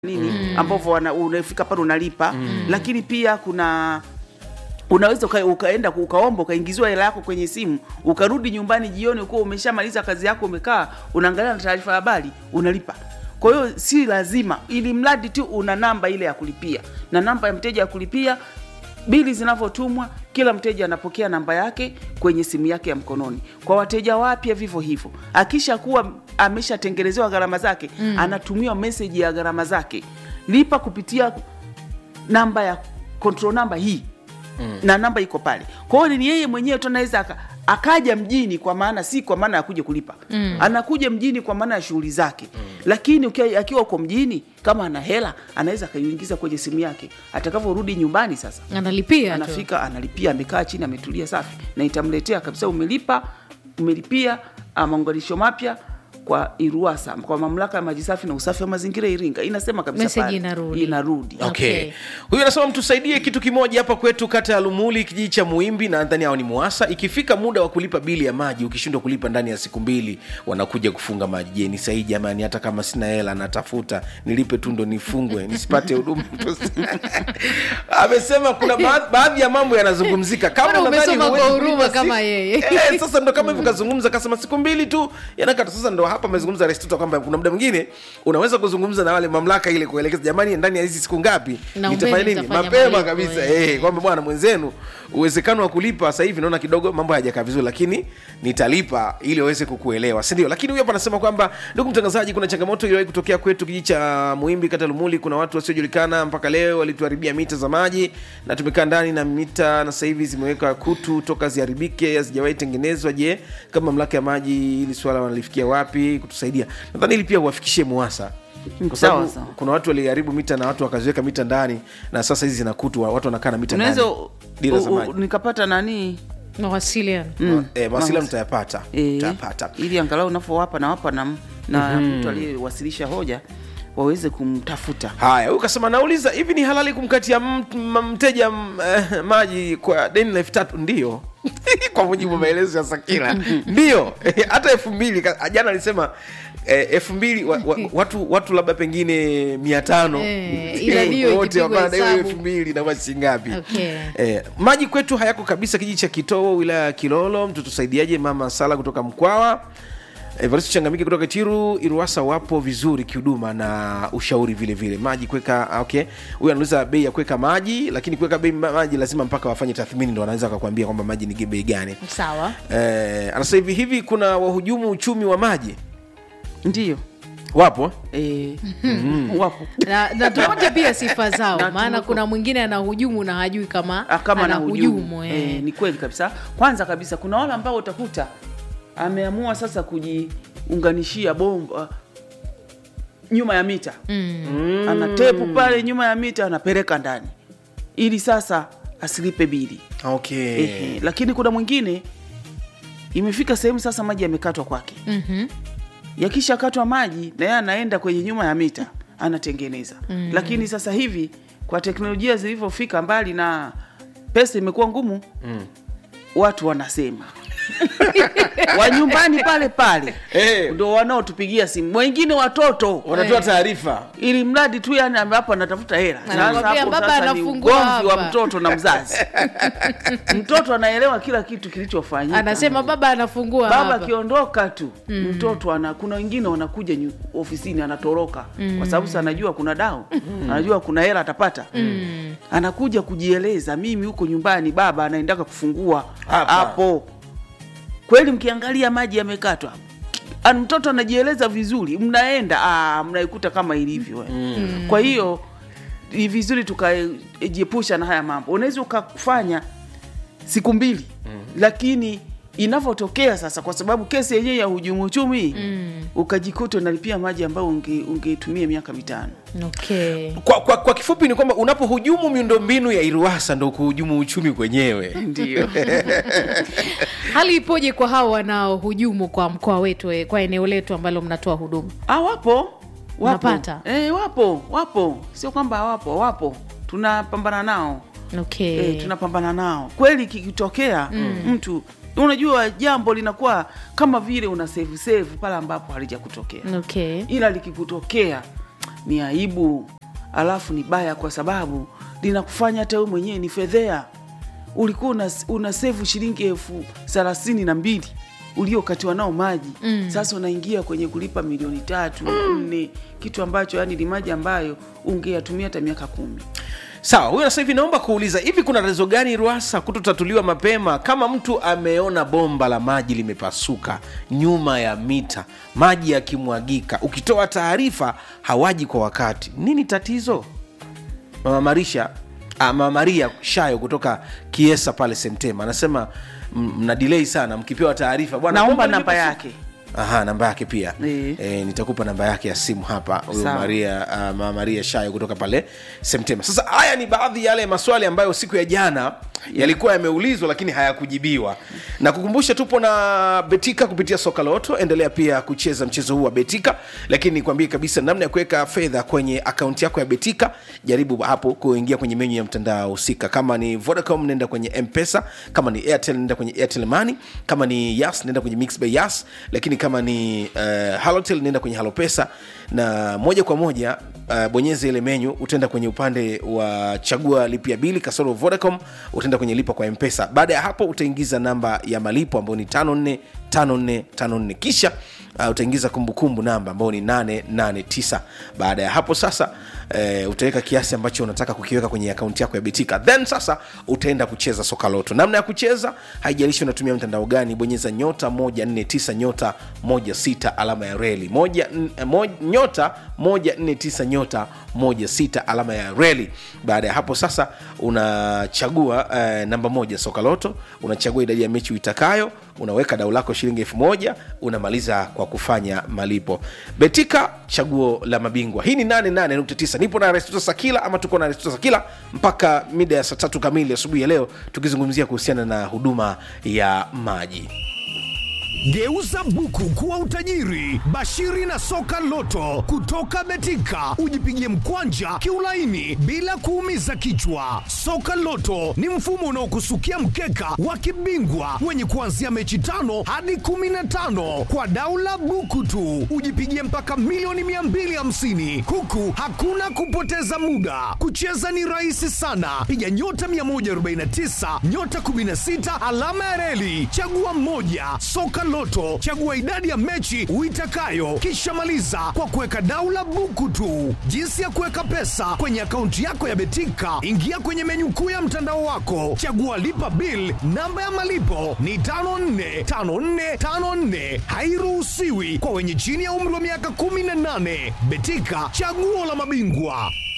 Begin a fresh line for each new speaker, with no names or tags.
nini ambavyo wana- unafika pale unalipa lakini pia kuna unaweza uka, ukaenda ukaomba ukaingiziwa hela yako kwenye simu ukarudi nyumbani jioni ukuwa umeshamaliza kazi yako umekaa unaangalia na taarifa ya habari unalipa kwa hiyo si lazima ili mradi tu una namba ile ya kulipia na namba ya mteja ya kulipia bili zinavyotumwa kila mteja anapokea namba yake kwenye simu yake ya mkononi kwa wateja wapya vivyo hivyo akisha kuwa ameshatengenezewa gharama zake mm. anatumiwa meseji ya gharama zake lipa kupitia namba ya control namba hii mm. na namba iko pale kwa hiyo ni yeye mwenyewe tu anaweza aka, akaja mjini kwa maana si kwa maana ya kuja kulipa mm. anakuja mjini kwa maana ya shughuli zake mm. lakini ukia- akiwa uko mjini kama ana hela anaweza akaiingiza kwenye simu yake atakavyorudi nyumbani sasa
analipia tu.
anafika analipia amekaa chini ametulia safi na itamletea kabisa umelipa umelipia ah, maunganisho mapya kwa iruasa kwa mamlaka ya maji safi na usafi wa mazingira iringa inasema kabisa
Message
pale.
inarudi.
inarudi
Okay.
Okay. Huyu anasema mtusaidie kitu kimoja hapa kwetu kata ya Lumuli kijiji cha Muimbi na nadhani hao ni Muasa. Ikifika muda wa kulipa bili ya maji ukishindwa kulipa ndani ya siku mbili wanakuja kufunga maji. Je, ni sahihi jamani hata kama sina hela natafuta nilipe tu ndo nifungwe nisipate huduma. Amesema kuna ba- baadhi ya mambo yanazungumzika kama
Mbona
unadhani
umesoma
huwezi
kwa huruma
kulipa
kama
siku-
yeye?
Eh, sasa ndo kama hivyo kazungumza kasema siku mbili tu yanakata sasa ndo hapa amezungumza Restuta kwamba kuna muda mwingine unaweza kuzungumza na wale mamlaka ile kuelekeza jamani ndani ya hizi siku ngapi
Na
nitafanya
umbeni
nini
nitafanya
mapema
malipo,
kabisa
eh.
eh, kwamba bwana mwenzenu uwezekano wa kulipa sasa hivi naona kidogo mambo hayajakaa vizuri lakini nitalipa ili waweze kukuelewa si ndio lakini huyu hapa anasema kwamba ndugu mtangazaji kuna changamoto iliwahi kutokea kwetu kijiji cha muimbi kata lumuli kuna watu wasiojulikana mpaka leo walituharibia mita za maji na tumekaa ndani na mita na sasa hivi zimeweka kutu toka ziharibike hazijawahi tengenezwa je kama mamlaka ya maji hili swala wanalifikia wapi kutusaidia nadhani ili pia uwafikishie muasa kwa
Sawa,
sababu
sawa.
kuna watu waliharibu mita na watu wakaziweka mita ndani na sasa hizi zina kutu watu wanakaa na mita
unaweza
ndani dira za
u- u-
maji
nikapata nani
mawasiliano
Mm.
eh, mawasiliano mtayapata
Eh,
mtayapata
ili angalau unapowapa nawapa na, na mtu aliyewasilisha hoja waweze kumtafuta
haya huyu kasema nauliza hivi ni halali kumkatia m- m- mteja m- eh, maji kwa deni la elfu tatu ndio kwa mujibu wa maelezo ya sakila ndio Eh, hata elfu mbili ka- jana alisema eh, elfu mbili wa, wa, watu watu labda pengine mia tano
Eh, ila ndio
wote
ikipigwa
wanadaiwa
hesabu.
elfu mbili na shilingi ngapi
Okay.
eh, maji kwetu hayako kabisa kijiji cha kitoo wilaya ya kilolo mtutusaidiaje mama sala kutoka mkwawa Evaristo Changamike kutoka Tiru Iruasa wapo vizuri kihuduma na ushauri vile vile. Maji kuweka okay. Huyu anauliza bei ya kuweka maji, lakini kuweka bei ma- maji lazima mpaka wafanye tathmini ndo wanaweza kukwambia kwamba maji ni bei gani.
sawa
Eh, anasema hivi hivi kuna wahujumu uchumi wa maji
ndio
wapo
e, wapo
na, na tupate pia sifa zao
Na
maana
tuko-
kuna mwingine anahujumu na hajui kama,
Ah, kama na
anahujumu
hujumu
eh.
e, ni kweli kabisa kwanza kabisa kuna wale ambao utakuta ameamua sasa kujiunganishia bomba nyuma ya mita mm. ana tepu pale nyuma ya mita anapeleka ndani ili sasa asilipe bili
okay.
Ehe, lakini kuna mwingine imefika sehemu sasa maji yamekatwa kwake
Mhm.
yakishakatwa maji na yeye anaenda kwenye nyuma ya mita anatengeneza mm. lakini sasa hivi kwa teknolojia zilivyofika mbali na pesa imekuwa ngumu mm. watu wanasema wa nyumbani pale pale
Eh.
ndo wanaotupigia simu wengine watoto
Wanatoa taarifa.
ili mradi tu yani ame- hapo anatafuta hela Sasa
Anakwambia,
hapo
"Baba
sasa ni
anafungua
ugomvi wa
hapa."
mtoto na mzazi mtoto anaelewa kila kitu kilichofanyika
anasema baba anafungua
baba
hapa.
akiondoka tu mm. mtoto ana kuna wengine wanakuja nyu, ofisini anatoroka mm. kwa sababu sa anajua kuna dao mm. anajua kuna hela atapata mm. anakuja kujieleza mimi huko nyumbani baba anaendaka kufungua
Hapa.
hapo kweli mkiangalia maji yamekatwa An- mtoto anajieleza vizuri mnaenda ah, mnaikuta kama ilivyo mm. kwa hiyo ni vizuri tukajiepusha na haya mambo unaweza ukafanya siku mbili mm. lakini inavyotokea sasa kwa sababu kesi yenyewe ya hujumu uchumi mm. ukajikuta unalipia maji ambayo unge- ungetumia miaka mitano
okay.
Kwa, kwa, kwa kifupi ni kwamba unapohujumu miundombinu ya Iruasa ndo kuhujumu uchumi kwenyewe.
ndio
hali ipoje kwa hao wanaohujumu kwa mkoa wetu eh, kwa eneo letu ambalo mnatoa huduma
ah, wapo wapo
Unapata?
e, wapo wapo sio kwamba hawapo wapo tunapambana nao
okay.
e, tunapambana nao kweli kikitokea mm. mtu unajua jambo linakuwa kama vile una save save pale ambapo halijakutokea
okay.
ila likikutokea ni aibu alafu ni baya kwa sababu linakufanya hata wewe mwenyewe ni fedhea ulikuwa una, una sevu shilingi elfu thelathini na mbili uliokatiwa nao maji mm. sasa unaingia kwenye kulipa milioni tatu nne kitu ambacho yani ni maji ambayo ungeyatumia hata miaka kumi
sawa huyo sasa hivi naomba kuuliza hivi kuna tatizo gani ruasa kutotatuliwa mapema kama mtu ameona bomba la maji limepasuka nyuma ya mita maji yakimwagika ukitoa taarifa hawaji kwa wakati nini tatizo mama marisha ah, mama maria shayo kutoka kiesa pale semtema anasema m- mna delay sana mkipewa taarifa bwana
naomba
bomba
namba
limepasuka.
yake
Aha, namba yake pia
Eh.
e, nitakupa namba yake ya simu hapa huyu
Sawa.
maria uh, mama maria shayo kutoka pale semtema sasa haya ni baadhi ya yale maswali ambayo siku ya jana yalikuwa yameulizwa lakini hayakujibiwa na kukumbusha tupo na betika kupitia soka loto endelea pia kucheza mchezo huu wa betika lakini nikwambie kabisa namna ya kuweka fedha kwenye akaunti yako ya betika jaribu hapo kuingia kwenye menyu ya mtandao husika kama ni vodacom nenda kwenye mpesa kama ni airtel nenda kwenye airtel money kama ni yas nenda kwenye mix by yas lakini kama ni uh, halotel nenda kwenye halopesa na moja kwa moja uh, bonyeza ile menyu utaenda kwenye upande wa chagua lipia bili kasoro vodacom utaenda kwenye lipa kwa mpesa baada ya hapo utaingiza namba ya malipo ambayo ni 545454 kisha uh, utaingiza kumbukumbu namba ambayo ni 889 baada ya hapo sasa uh, utaweka kiasi ambacho unataka kukiweka kwenye akaunti yako ya betika then sasa utaenda kucheza soka loto namna ya kucheza haijalishi unatumia mtandao gani bonyeza nyota 149 nyota 16 alama ya reli moja, n- mo, nyota 149 nyota 16 alama ya reli baada ya hapo sasa unachagua uh, namba moja soka loto unachagua idadi ya mechi uitakayo unaweka dau lako shilingi elfu moja unamaliza kwa kufanya malipo betika chaguo la mabingwa hii ni 88.9 nipo na restuta sakila ama tuko na restuta sakila mpaka mida ya saa tatu kamili asubuhi ya leo tukizungumzia kuhusiana na huduma ya maji
Geuza buku kuwa utajiri. Bashiri na soka loto kutoka Betika, ujipigie mkwanja kiulaini bila kuumiza kichwa. Soka loto ni mfumo unaokusukia mkeka wa kibingwa wenye kuanzia mechi tano hadi kumi na tano kwa daula buku tu, ujipigie mpaka milioni 250 huku hakuna kupoteza muda. Kucheza ni rahisi sana, piga nyota 149 nyota 16 alama ya reli, chagua mmoja. Soka Loto, chagua idadi ya mechi uitakayo, kisha maliza kwa kuweka daula buku tu. Jinsi ya kuweka pesa kwenye akaunti yako ya Betika, ingia kwenye menyu kuu ya mtandao wako, chagua lipa bill. Namba ya malipo ni 545454, hairuhusiwi kwa wenye chini ya umri wa miaka 18. Betika, chaguo la mabingwa.